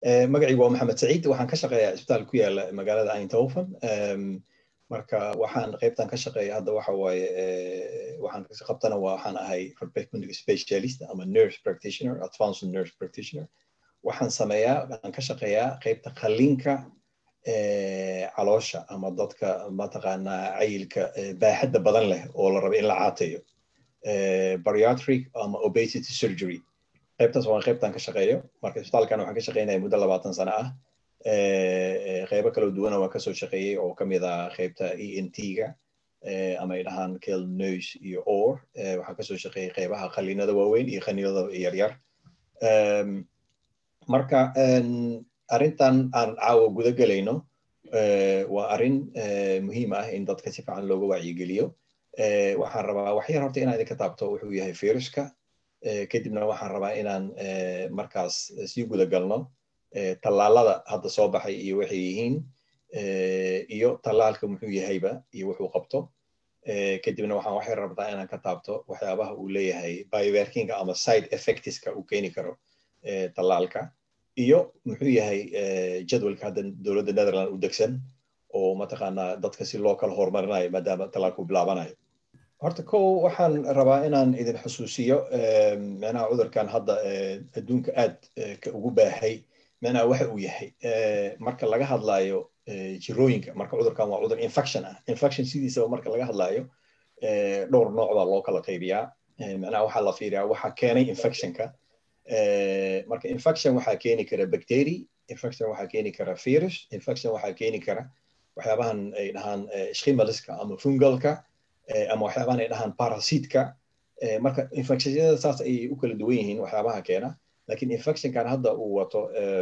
magacaygu waa maxamed saciid waxaan ka shaqeeyaa isbitaal ku yaala magaalada eindhoven marka waxaan qaybtan ka shaqeeya hadda waxa waaye waxaan qabtana waxaan ahay orthopedic specialist ama nurse practitioner advanced nurse practitioner waxaan sameeyaa waxaan ka shaqeeyaa qaybta qalliinka caloosha ama dadka mataqaanaa cayilka baaxadda badan leh oo la rabo in la caateeyo bariatric ama obesity surgery qaybtaas waa qaybtan ka shaqeeyo marka isbitaalkan waxaan ka shaqeynaya muddo labaatan sano ah qaybo kala duwana waan kasoo shaqeeyey oo kamid ah qaybta e n t-ga ama ay dhahaan kel nose iyo or waxaan kasoo shaqeeyey qaybaha qaliinada waaweyn iyo qaniinada yaryar marka arrintan aan caawa guda gelayno waa arrin muhiim ah in dadka si fiican looga wacyigeliyo waxaan rabaa wax yar horta inaan idinka taabto wuxuu yahay viruska kadibna waxaan rabaa inaan markaas sii guda galno tallaalada hadda soo baxay iyo waxay yihiin iyo tallaalka muxuu yahayba iyo wuxuu qabto kadibna waxaan waxay rabtaa inaan ka taabto waxyaabaha uu leeyahay biowerkinga ama side effectiska uu keeni karo tallaalka iyo muxuu yahay jadwalka hadda dowladda netherland u degsan oo mataqaanaa dadka si loo kala horumarinayo maadaama tallaalku bilaabanayo horta kow waxaan rabaa inaan idin xusuusiyo micnaha cudurkan hadda adduunka aad ka ugu baahay micnaha waxa uu yahay marka laga hadlayo jirooyinka marka cudurkan waa cudur infection ah infection sidiisaba marka laga hadlayo dhowr nooc baa loo kala qaybiyaa micnaha waxaa la fiiriyaa waxa keenay infectionka marka infection waxaa keeni kara bacteria infection waxaa keeni kara virus infection waxaa keeni kara waxyaabahan ay dhahaan schimaliska ama fungalka ama waxyaabahan ay dhahaan parasitka marka infectionyada saas ayay u kala duwan yihiin waxyaabaha keena lakin infectionkan hadda uu wato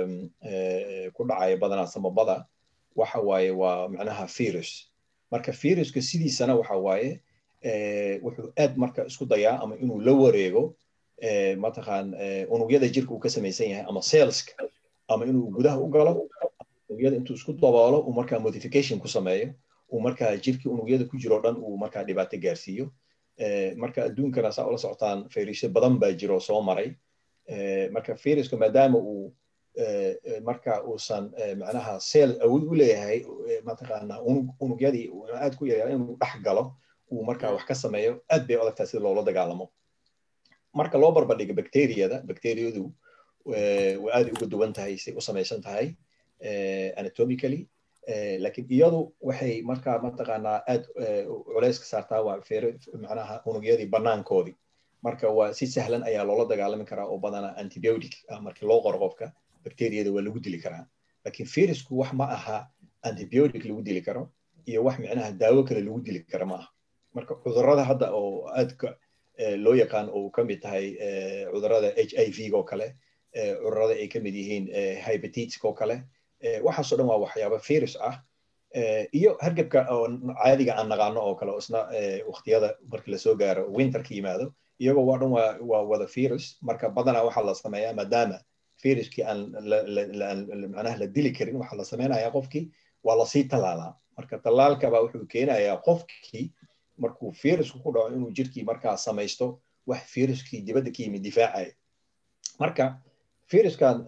ku dhacaya badanaa samabada waxa waaye waa macnaha virus marka viruska sidiisana waxa waaye wuxuu aad marka isku dayaa ama inuu la wareego mataqaan unugyada jirka uu ka samaysan yahay ama cellska ama inuu gudaha u galo unugyada intuu isku daboolo uu markaa modification ku sameeyo uu markaa jirkii unugyada ku jiro dhan uu markaa dhibaato gaarsiiyo marka adduunkana saa ula socotaan fayrusyo badan baa jiro soo maray marka viruska maadaama uu marka uusan macnaha cell awood u leeyahay mataqaana unugyadii aad ku yaryaa inuu dhex galo uu markaa wax ka sameeyo aad bay adagtaa sida loola dagaalamo marka loo barbardhigo bacteriyada bacteriyadu waa aaday uga duwan tahay say u samaysan tahay anatomically lakin iyadu waxay markaa mataqaanaa aad culeyska saartaa waa macnaha unugyadii banaankoodii marka waa si sahlan ayaa loola dagaalami karaa oo badanaa antibiotic markii loo qoro qofka bacteriyada waa lagu dili karaa lakin virusku wax ma aha antibiotic lagu dili karo iyo wax micnaha daawo kale lagu dili kara ma aha marka cudurada hadda oo aadka loo yaqaan oo ka mid tahay cudurada h i v oo kale cudurada ay ka mid yihiin hybatiska oo kale waxaasoo dhan waa waxyaaba virus ah iyo hargebka oo caadiga aan naqaano oo kale isna waqtiyada marka lasoo gaaro winterka yimaado iyagoo waa dhan waa wada virus marka badanaa waxaa la sameeyaa maadaama viruskii aan macnaha la dili karin waxaa la sameynayaa qofkii waa lasii tallaalaa marka tallaalkaba wuxuu keenayaa qofkii markuu virusku ku dhaco inuu jirkii markaa samaysto wax viruskii dibadda ka yimid difaacaya marka viruskan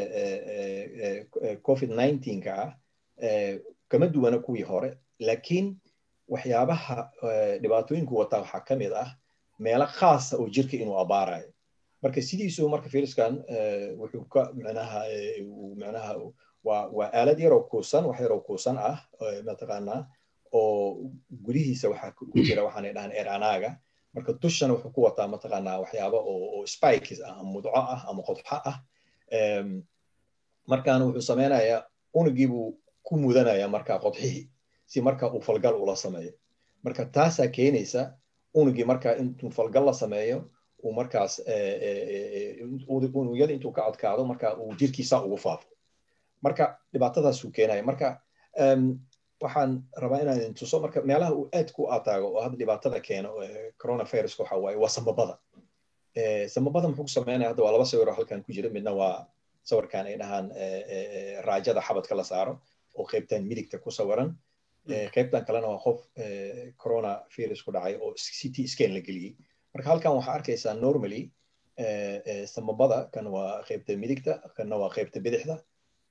covid nineteenka ah kama duwana kuwii hore lakiin waxyaabaha dhibaatooyinku wataa waxaa ka mid ah meelo khaasa oo jirka inuu abaarayo marka sidiisu marka viruskan wuxuu ka micnaha micnaha waa waa aalad yaroo kuusan wax yaroo kuusan ah mataqaanaa oo gudihiisa waxaa ku jira waxaanay dhahaan eranaaga marka dushana wuxuu ku wataa mataqaanaa waxyaaba oo spikes ah ama mudco ah ama qodxo ah markaana wuxuu sameynayaa unugii buu ku mudanaya markaa qodxihii si marka uu falgal ula sameeyo marka taasaa keenaysa unugii marka intuu falgal la sameeyo uu markaas unugyada intuu ka adkaado marka uu jirkiisa ugu faafo marka dhibaatadaasuu keenaya marka waxaan rabaa inaan idin tuso marka meelaha uu aad ku ataago oo hadda dhibaatada keeno coronaviruska waxa waaye waa samabada samabada muxuu ku sameynaya hadda waa laba sawiroo halkan ku jira midna waa sawirkan ay dhahaan raajada xabadka la saaro oo qaybtan midigta ku sawiran qaybtan kalena waa qof corona virus ku dhacay oo ct scan la geliyey marka halkan waxaa arkaysaa normally samabada kan waa qaybta midigta kanna waa qaybta bidixda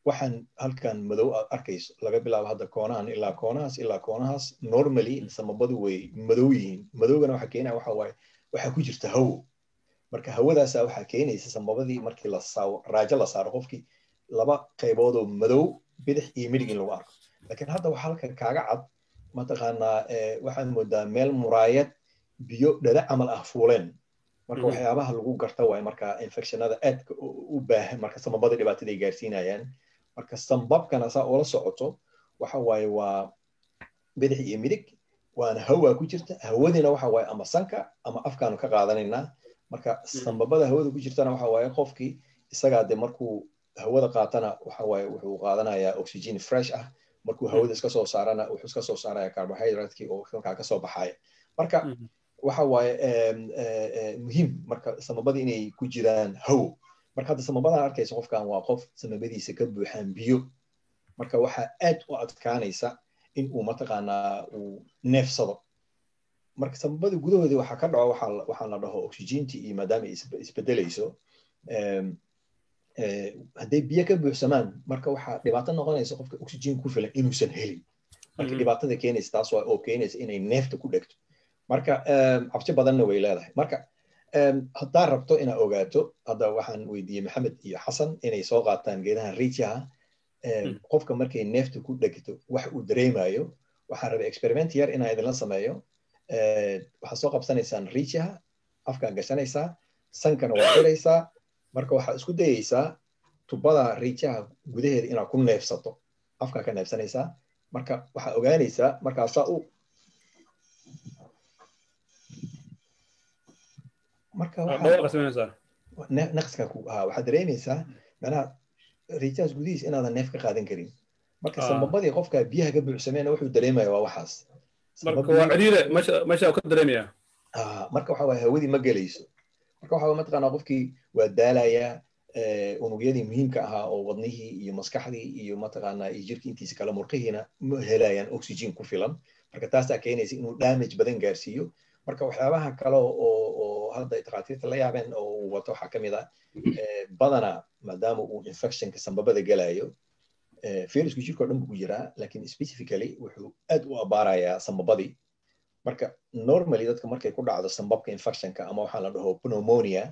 waxaan halkan madow aad arkayso laga bilaabo hadda koonahan ilaa koonahaas ilaa koonahaas normally samabadu way madow yihiin madowgana waxa keenaya waxa waaye waxaa ku jirta hawo marka hawadaasa waxaa keenaysa samabadii markii la raajo la saaro qofkii laba qaybood oo madow bidix iyo midig in lagu arko laakiin hadda waxaa halkan kaaga cad mataqaanaa waxaad moodaa meel muraayad biyo dhada camal ah fuuleen marka waxyaabaha lagu garta waaye marka infectionada aadka u baahan marka samabada dhibaatada ay gaarsiinayaan marka sambabkana saa oola socoto waxa waaye waa bidix iyo midig waana hawaa ku jirta hawadiina waxa waaye ama sanka ama afkaanu ka qaadanaynaa marka sambabada hawada ku jirtana waxa waaye qofkii isagaa de markuu hawada qaatana waxa waaye wuxuu qaadanayaa oxygen fresh ah markuu hawada iska soo saarana wuxuu iska soo saaraya carbohydratekii oo halkaa kasoo baxaya marka waxa waaye muhiim marka samabada inay ku jiraan hawo marka hadda samabadan arkaysa qofkan waa qof samabadiisa ka buuxaan biyo marka waxaa aad u adkaanaysa in uu mataqaanaa uu neefsado marka samabada gudahoodii waxaa ka dhaco waxaa la dhaho oxygentii iyo maadaama ay isbedelayso hadday biyo ka buuxsamaan marka waxaa dhibaato noqonaysa qofka oxygen ku filan inuusan helin marka dhibaatada keenaysa taas waa oo keenaysa inay neefta ku dhegto marka cabsi badanna way leedahay marka haddaa rabto inaa ogaato hadda waxaan weydiiyey maxamed iyo xasan inay soo qaataan geedahan riijaha qofka markay neefta ku dhegto wax uu dareemayo waxaan rabay experiment yar inaa idinla sameeyo waxaad soo qabsanaysaan riijaha afkaa gashanaysaa sankana waa xiraysaa marka waxaad isku dayaysaa tubada riijaha gudaheeda inaad ku neefsato afkaa ka neefsanaysaa marka waxaa ogaanaysaa markaasaa u marka naqska ha waxaad dareemaysaa macnaha riijahaas gudihiis inaadan neef ka qaadan karin marka sababadii qofka biyaha ka buuxsameena wuxuu dareemaya waa waxaas marka waa ciriire meesha ka dareemaya marka waxa waye hawadii ma gelayso marka waxa mataqaanaa qofkii waa daalayaa unugyadii muhiimka ahaa oo wadnihii iyo maskaxdii iyo mataqaanaa iyo jirkii intiisa kale murqihiina ma helayaan oxygen ku filan marka taasaa keenaysa inuu damage badan gaarsiiyo marka waxyaabaha kale oo hadda takhaatiirta la yaabeen oo uu wato waxaa kamid ah badana maadaama uu infectionka sambabada gelayo virusku jirka o dhan buu ku jiraa lakin specifically wuxuu aad u abaarayaa sambabadii marka normally dadka markay ku dhacdo sambabka infectionka ama waxaa la dhaho pneumonia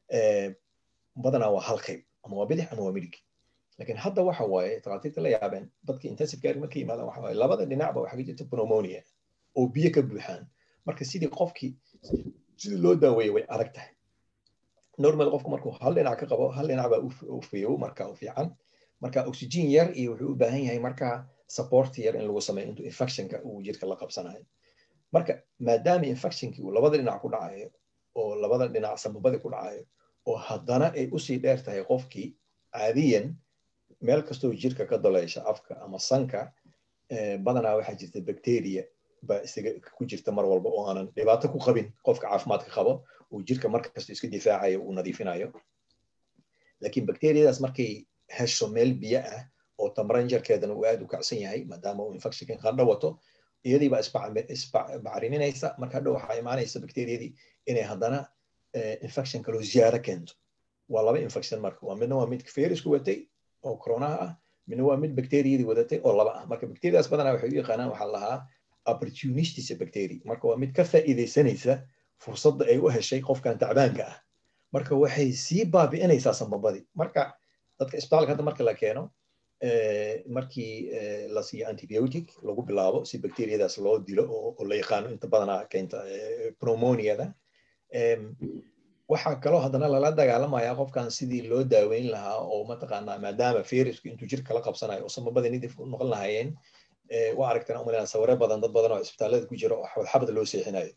badanaa waa hal qayb ama waa bidix ama waa midig lakin hadda waxa waaye takhaatiirta la yaabeen dadka intensive care marka yimaadaan waxa waaye labada dhinacba waxaa ka jirta pneumonia oo biyo ka buuxaan marka sidii qofkii sidii loo daaweeyey way adag tahay normal qofku markuu hal dhinac ka qabo hal dhinac baa u fiyow marka u fiican marka oxygen yar iyo wuxuu u baahan yahay marka support yar in lagu sameeyo intuu infectionka uu jirka la qabsanayo marka maadaama infectionkii uu labada dhinac ku dhacayo oo labada dhinac sababadii ku dhacayo oo haddana ay usii dheer tahay qofkii caadiyan meel kastoo jirka ka daleysha afka ama sanka badanaa waxaa jirta bacteria baa isaga ku jirta mar walba oo aanan dhibaato ku qabin qofka caafimaadka qabo uu jirka mar kasta iska difaacayo uu nadiifinayo laakiin bacteriyadaas markay hesho meel biyo ah oo tamaranjarkeedana uu aad u kacsan yahay maadaama uu infectionka qandho wato iyadii baa isbacriminaysa marka hadhow waxaa imaanaysa bacteriyadii inay haddana infection kaloo ziyaado keento waa laba infection marka waa midna waa mid virusku watay oo coronaha ah midna waa mid bacteriyadii wadatay oo laba ah marka bacteriyadaas badanaa waxay u yaqaanaan waxaa lahaa opportunistis bacteria marka waa mid ka faa'iidaysanaysa fursadda ay u heshay qofkan tacbaanka ah marka waxay sii baabi'inaysaa sambabadii marka dadka isbitaalka hadda marka la keeno markii la siiyo antibiotic lagu bilaabo si bacteriyadaas loo dilo oo la yaqaano inta badanaa keenta pneumoniada waxaa kaloo haddana lala dagaalamaya qofkan sidii loo daaweyn lahaa oo mataqaanaa maadaama virusku intuu jirka la qabsanayo oo sambabada nidif u noqon lahaayeen waa aragtaan umalena sawire badan dad badan oo isbitaalada ku jira oo xabad xabad loo seexinayo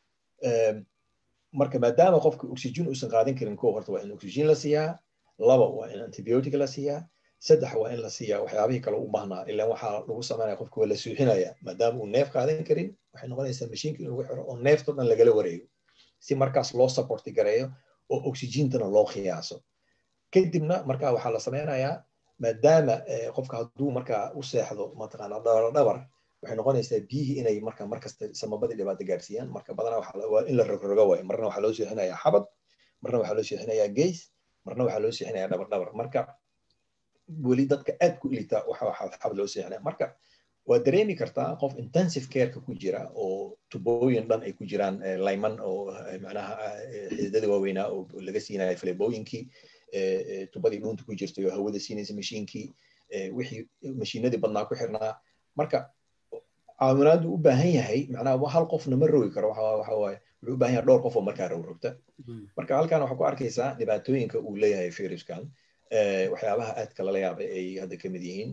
marka maadaama qofka oxygen uusan qaadan karin ko horta waa in oxygen la siiyaa laba waa in antibiotic la siiyaa saddex waa in la siiyaa waxyaabihii kale u baahnaa ilaan waxaa lagu sameynaya qofka waa la suuxinaya maadaama uu neef qaadan karin waxay noqonaysaa mashiinka in lagu xiro oo neefto dhan lagala wareego si markaas loo supporti gareeyo oo oxygentana loo qiyaaso kadibna marka waxaa la sameynayaa maadaama qofka hadduu markaa u seexdo mataqaana dhabar dhabar waxay noqonaysaa biyihii inay marka markasta samabadii dhibaato gaarsiiyaan marka badanaa waa in la rogrogo waayo marna waxaa loo seexinayaa xabad marna waxaa loo seexinayaa geys marna waxaa loo seexinayaa dhabar dhabar marka weli dadka aad ku liita waxa xabad loo seexinaya marka waa dareemi kartaa qof intensive careka ku jira oo tubooyin dhan ay ku jiraan layman oo macnaha xididada waaweynaa oo laga siinayo falebooyinkii tubadii dhuunta ku jirtay oo hawada siinaysa mashiinkii wixii mashiinadii badnaa ku xirnaa marka caawinaadu u baahan yahay macnaha hal qofna ma rogi karo waxa waaye wuxuu u baahan yahay dhowr qof oo markaa rogrogta marka halkan waxaa ku arkaysaa dhibaatooyinka uu leeyahay viruskan waxyaabaha aadka lala yaabay ay hadda ka mid yihiin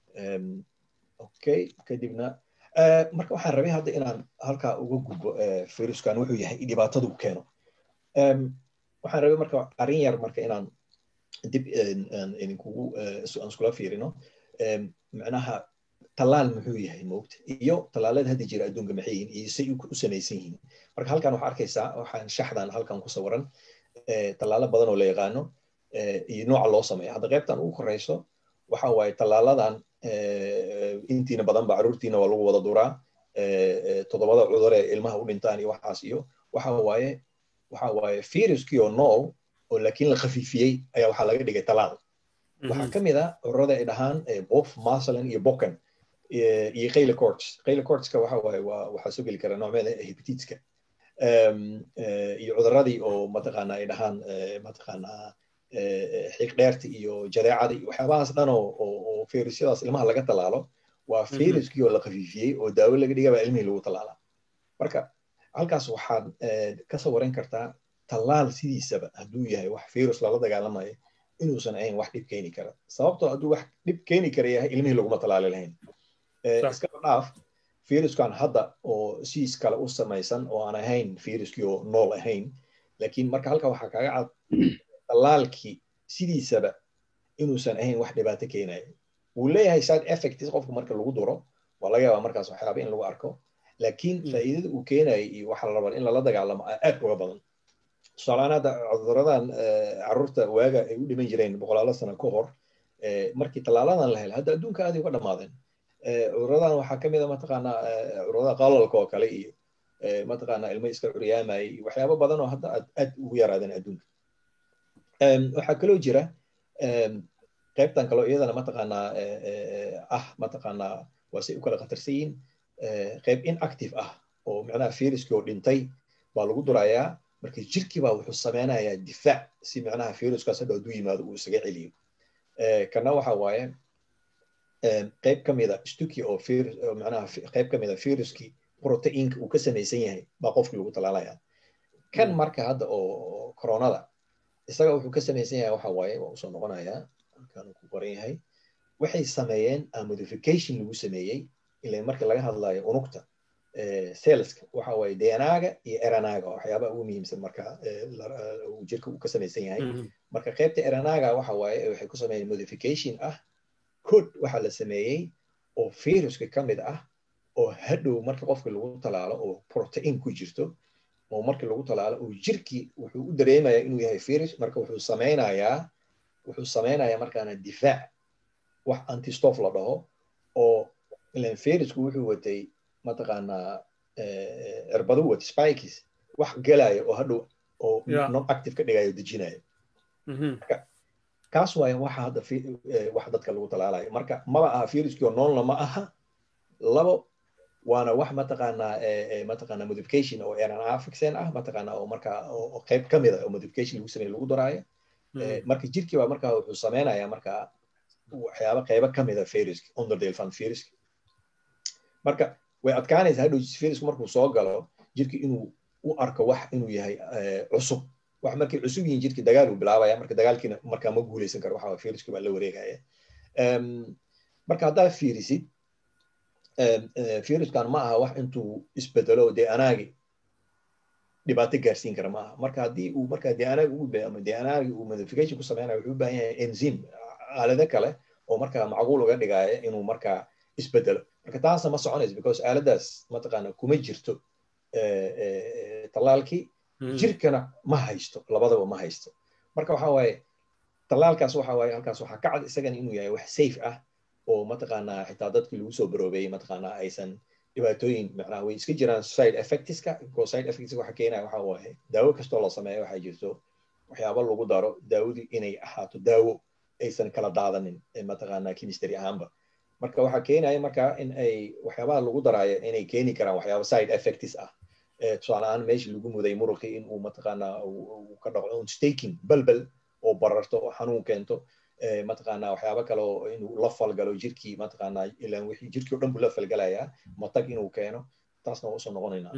okay kadibna marka waxaan rabay hadda inaan halkaa uga gudbo viruskan wuxuu yahay dhibaatadu keeno waxaan rabay marka arrin yar marka inaan dib idinkugu aan iskula fiirino macnaha tallaal muxuu yahay moogta iyo tallaalada hadda jira adduunka maxay yihiin iyo say u samaysan yihiin marka halkan waxaa arkaysaa waxaan shaxdan halkan ku sawiran tallaalo badan oo la yaqaano iyo nooca loo sameeya hadda qaybtan ugu koreyso waxa waaye tallaaladan intiina badan ba caruurtiina waa lagu wada duraa toddobada cudur ee ilmaha u dhintaan iyo waxaas iyo waxa waaye waxa waaye viruskii oo nool oo laakiin la khafiifiyey ayaa waxaa laga dhigay tallaal waxaa ka mid ah cudurada ay dhahaan bof masalan iyo bokan iyo qayla corts qayla cortska waxa waaye waa waxaa soo geli kara noocmeeda hepatitska iyo cuduradii oo mataqaana ay dhahaan mataqaanaa xiiqdheerta iyo jadeecada iyo waxyaabahaas dhan oo oo virusyadaas ilmaha laga tallaalo waa viruskii oo la khafiifiyey oo daawo laga dhigaba ilmihii lagu tallaalaa marka halkaas waxaad ka sawaran kartaa tallaal sidiisaba hadduu yahay wax virus lala dagaalamayo inuusan ahayn wax dhib keeni kara sababtoo hadduu wax dhib keeni kara yahay ilmihii laguma tallaali lahayn iskaba dhaaf viruskan hadda oo siis kale u samaysan oo aan ahayn viruskii oo nool ahayn laakiin marka halka waxaa kaaga cad tallaalkii sidiisaba inuusan ahayn wax dhibaato keenaya wuu leeyahay side effects qofka marka lagu duro waa laga yaabaa markaas waxyaaba in lagu arko laakiin faa'iidada uu keenaya iyo waxa la rabaa in lala dagaalamo aad uga badan tusaalehaan hadda cuduradan carruurta waaga ay u dhiman jireen boqolaalo sano ka hor markii tallaaladan la helay hadda adduunka aaday uga dhammaadeen cuduradan waxaa ka mid a mataqaanaa cudurada qalalka oo kale iyo mataqaanaa ilmo iska curyaamayay waxyaabo badan oo hadda aad ugu yaraadeen adduunka waxaa kaloo jira qaybtan kaloo iyadana mataqaanaa ah mataqaanaa waa say u kala khatarsan yihiin qayb inactive ah oo macnaha viruskii oo dhintay baa lagu durayaa marka jirkii baa wuxuu sameynayaa difaac si macnaha viruskaas hadha hadduu yimaado uu isaga celiyo kana waxa waaye qayb ka mida stuki oo macnaha qayb ka mida viruskii proteinka uu ka samaysan yahay baa qofkii lagu talaalaya kan marka hadda oo coronada isaga wuxuu ka samaysan yahay waxa waaye waa usoo noqonayaa halkan ku qoran yahay waxay sameeyeen modification lagu sameeyey ila marka laga hadlayo unugta selska waxa waaye dnaga iyo eranaga waxyaabaha ugu muhiimsan marka jirka uu ka samaysan yahay marka qaybta eranaga waxa waaye waxay ku sameeyeen modification ah code waxa la sameeyey oo viruska ka mid ah oo hadhow marka qofka lagu talaalo oo protein ku jirto oo marka lagu talaalo oo jirkii wuxuu u dareemayaa inuu yahay virus marka wuxuu sameynayaa wuxuu sameynayaa markaana difaac wax antistof la dhaho oo ilan virusku wuxuu watay mataqaanaa cirbadu wata spikes wax gelaya oo hadhow oo non active ka dhigayo dejinayo kaas waaye waxa hadda wax dadka lagu talaalayo marka maba aha viruskii oo noolna ma aha labo waana wax mataqaanaa mataqaanaa modification oo rna fixen ah mataqaanaa oo marka oo qayb ka mid a oo modification lagu sameeyo lagu daraayo marka jirkii baa marka wuxuu sameynayaa marka waxyaaba qaybo ka mid a viruski underdelfan viruski marka way adkaanaysaa hadhow virusku markuu soo galo jirki inuu u arko wax inuu yahay cusub wax markay cusub yihiin jirki dagaal uu bilaabaya marka dagaalkiina markaa ma guuleysan karo waxa viruski baa la wareegaya marka haddaa fiirisid viruskan ma aha wax intuu isbedelo dee anaagi dhibaato gaarsiin kara ma aha marka haddii uu marka dee anaagi ugu be ama dee anaagi uu modification ku sameynaya wuxuu u baahan yahay enzym aalado kale oo markaa macquul uga dhigaya inuu markaa isbedelo marka taasna ma soconayso because aaladaas mataqaana kuma jirto tallaalkii jirkana ma haysto labadaba ma haysto marka waxa waaye tallaalkaas waxa waaye halkaas waxaa ka cad isagana inuu yahay wax safe ah oo mataqaanaa xitaa dadkii lagu soo baroobeeyey mataqaanaa aysan dhibaatooyin macnaha way iska jiraan side effectska because side effectska waxa keenaya waxa waaye daawo kastoo la sameeyo waxaa jirto waxyaaba lagu daro daawadii inay ahaato daawo aysan kala daadanin mataqaanaa chemistry ahaanba marka waxaa keenaya marka in ay waxyaabaha lagu daraayo inay keeni karaan waxyaaba side effects ah tusaale ahaan meeshii lagu muday muruqii in uu mataqaanaa uu ka dhaco staking balbel oo bararto oo xanuun keento mataqaanaa waxyaaba kale oo inuu la falgalo jirkii mataqaanaa ilaan wixii jirkii o dhan buu la falgalayaa matag inuu keeno taasna waa usoo noqonaynaa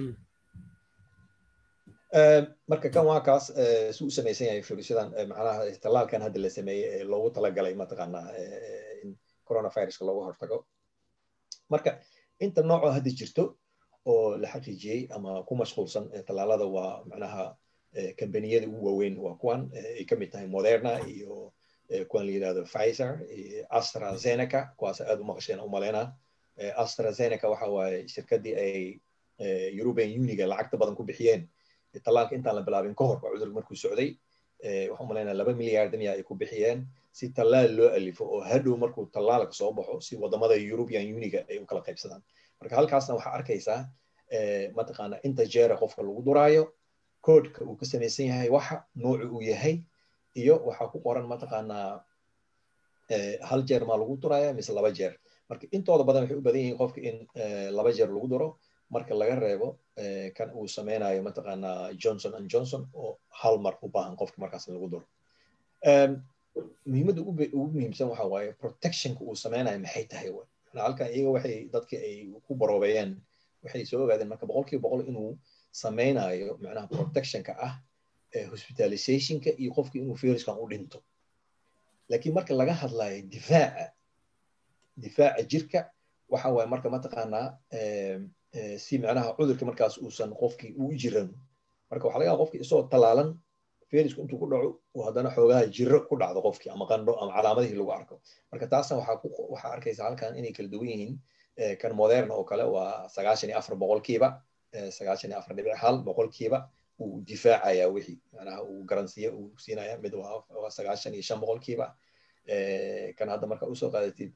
marka kan waa kaas si u samaysan yahay firisyadan macnaha tallaalkan hadda la sameeyey ee loogu talagalay mataqaanaa in coronaviruska looga hortago marka inta noocoo hadda jirto oo la xaqiijiyey ama ku mashquulsan tallaalada waa macnaha kambaniyada ugu waaweyn waa kuwan ay ka mid tahay moderna iyo kuwan la yidhahdo pfizer astrazeneca kuwaas aad u maqasheen u maleynaa astrazeneca waxa waaye shirkaddii ay european uniga lacagta badan ku bixiyeen tallaalka intaan la bilaabin ka hor cudur markuu socday waxaan umaleynaa laba milyaard miya ay ku bixiyeen si tallaal loo alifo oo hadhow markuu tallaalka soo baxo si wadamada european uniga ay u kala qaybsadaan marka halkaasna waxaa arkaysaa mataqaana inta jeera qofka lagu duraayo koodhka uu ka samaysan yahay waxa noocu uu yahay iyo waxaa ku qoran mataqaanaa hal jeer maa lagu duraya mise laba jeer marka intooda badan waxay u badan yihiin qofka in laba jeer lagu duro marka laga reebo kan uu sameynayo mataqaanaa johnson and johnson oo hal mar u baahan qofka markaas in lagu duro muhiimadda ugu muhiimsan waxa waaye protectionka uu sameynayo maxay tahay w halkan iyaga waxay dadkii ay ku baroobeeyeen waxay soo ogaadeen marka boqolkiiba boqol inuu sameynayo macnaha protectionka ah hospitalizationka iyo qofki inuu viruskan u dhinto laakiin marka laga hadlayo difaaca difaaca jirka waxa waaye marka mataqaanaa si macnaha cudurka markaas uusan qofkii u jiran marka waxa laga yaaba qofki isagoo talaalan virusku intuu ku dhaco uu haddana xoogaha jiro ku dhacdo qofkii ama qandho ama calaamadihii lagu arko marka taasna waxaa ku waxaa arkaysa halkan inay kala duwan yihiin kan moderna oo kale waa sagaashan iyo afar boqolkiiba sagaashan iyo afar dhibic hal boqolkiiba uu difaacaya wixii macnaha uu garansiya uu siinaya mid waa sagaashan iyo shan boqolkiiba kan hadda marka usoo qaadatid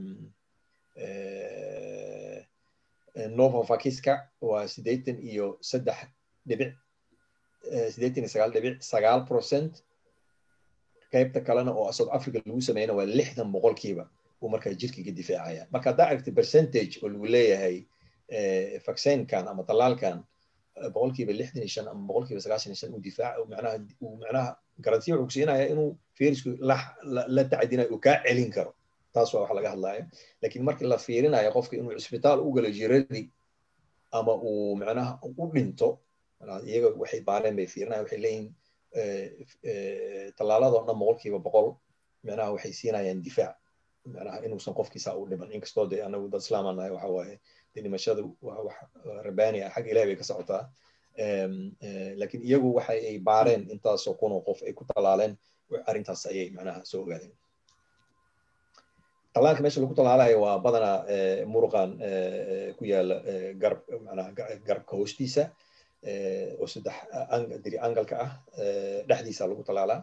novavakiska waa siddeetan iyo saddex dhibic siddeetan iyo sagaal dhibic sagaal procent qaybta kalena oo south africa lagu sameeyana waa lixdan boqolkiiba uu markaa jirkiga difaacaya marka haddaa aragti percentage oo lagu leeyahay vaccinekan ama tallaalkan boqolkiiba lixdan iyo shan ama boqolkiiba sagaashan iyo shan uu difaac macnaha uu macnaha garansiya wuxuu kusiinaya inuu virusku la la tacdinayo uu kaa celin karo taas waa wax laga hadlayo laakiin markii la fiirinayo qofka inuu cisbitaal u galo jiradii ama uu macnaha u dhinto iyaga waxay baareen bay fiirinaya waxay leeyihin tallaaladoo dhan boqolkiiba boqol macnaha waxay siinayaan difaac macnaha inuusan qofkiisa u dhiman inkastoo dee anagu dad islaamaan nahay waxa waaye dee dhimashadu waa wax rabaani ah xagga ilahi bay ka socotaa laakiin iyagu waxa ay baareen intaasoo kunoo qof ay ku tallaaleen arrintaas ayay macnaha soo ogaadeen tallaalka meesha lagu tallaalayo waa badanaa muruqan ku yaala garab macnaha garabka hoostiisa oo saddex diri angalka ah dhexdiisa lagu tallaalaa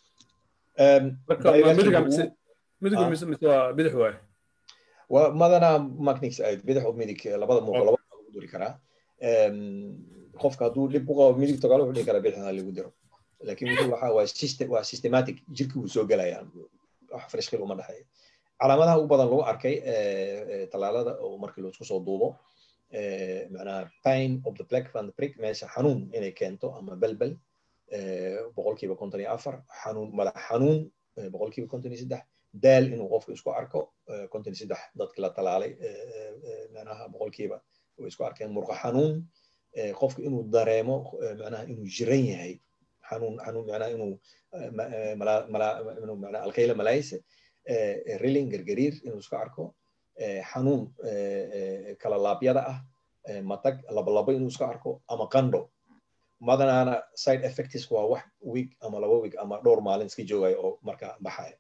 waa madanaa macnix ayd bidix oo midig labada muuqo labada lagu duri karaa qofka hadduu dhib ku qabo midig togaal wuxuu dhihi karaa bidixda lagu diro laakiin wuxuu waxaa waa system waa systematic jirkii wuu soo gelaya wax farishkil uma dhexeeyo calaamadaha ugu badan lagu arkay tallaalada oo markii laisku soo duubo macnaha pain of the black van prick meesha xanuun inay keento ama belbel boqolkiiba konton iyo afar xanuun madax xanuun boqolkiiba konton iyo saddex daal inuu qofku isku arko konton iyo saddex dadki la talaalay macnaha boqolkiiba way isku arkeen murqa xanuun qofku inuu dareemo macnaha inuu jiran yahay xanuun xanuun macnaha inuu inuu macnaha alkayla malaayse rilling gargariir inuu isku arko xanuun kala laabyada ah matag labalabo inuu isku arko ama qandho madanaana side effects waa wax week ama laba week ama dhowr maalin iska joogaya oo marka baxaya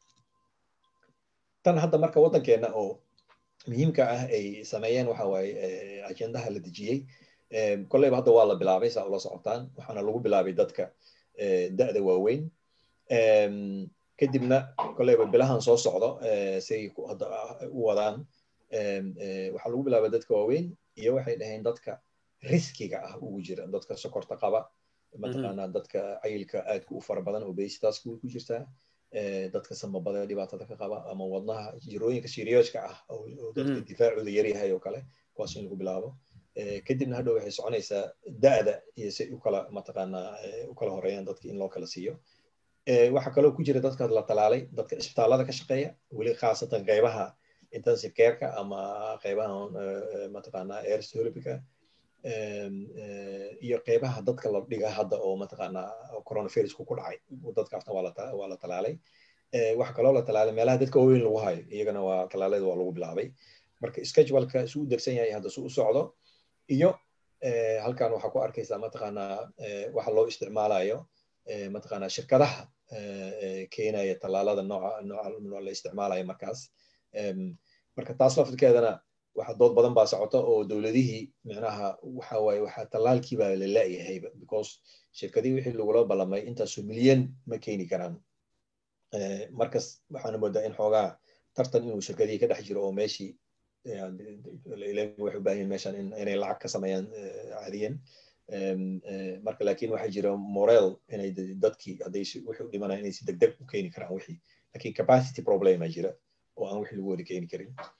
tan hadda marka waddankeena oo muhiimka ah ay sameeyeen waxa waaye ajendaha la dejiyey kolleyba hadda waa la bilaabay saa ula socotaan waxaana lagu bilaabay dadka da'da waaweyn kadibna kolleyba bilahan soo socdo say hadda u wadaan waxaa lagu bilaabay dadka waaweyn iyo waxay dhaheen dadka riskiga ah ugu jira dadka sokorta qaba mataqaanaa dadka cayilka aadka u fara badan obesitaska way ku jirtaa dadka samabada dhibaatada ka qaba ama wadnaha jirooyinka siriyooska ah oo dadka difaacooda yaryahay oo kale kuwaas in lagu bilaabo kadibna hadhow waxay soconaysaa da'da iyo si ukala mataqaanaa u kala horeeyaan dadka in loo kala siiyo waxaa kaloo ku jira dadka la talaalay dadka isbitaallada ka shaqeeya weli khaasatan qeybaha intensive careka ama qeybaha mataqaanaa airstolipika iyo qeybaha dadka la dhiga hadda oo mataqaanaa coronavirusku ku dhacay dadkaasna waa la talaalay waxaa kaloo la talaalay meelaha dadka waaweyn lagu hayo iyagana waa talaalada waa lagu bilaabay marka scheduleka su u degsan yahay hadda su u socdo iyo halkan waxaa ku arkaysaa mataqaanaa waxa loo isticmaalayo mataqaanaa shirkadaha keenaya tallaalada nooca nooca la isticmaalayo markaas marka taas laftirkeedana waxa dood badan baa socota oo dowladihii micnaha waxa waaye waxa tallaalkii baa la la'yahayba because shirkadihii wixii lagula ballamay intaasoo milyan ma keeni karaan markas waxaana moodaa in xoogaa tartan inuu shirkadihii ka dhex jiro oo meeshii waxay u baahan yihin meeshan inay lacag ka sameeyaan caadiyan marka laakiin waxaa jira morel inay dadkii hadday wixii u dhimanaya inay si degdeg u keeni karaan wixii lakin capacity problema jira oo aan wixii lagu wada keeni karin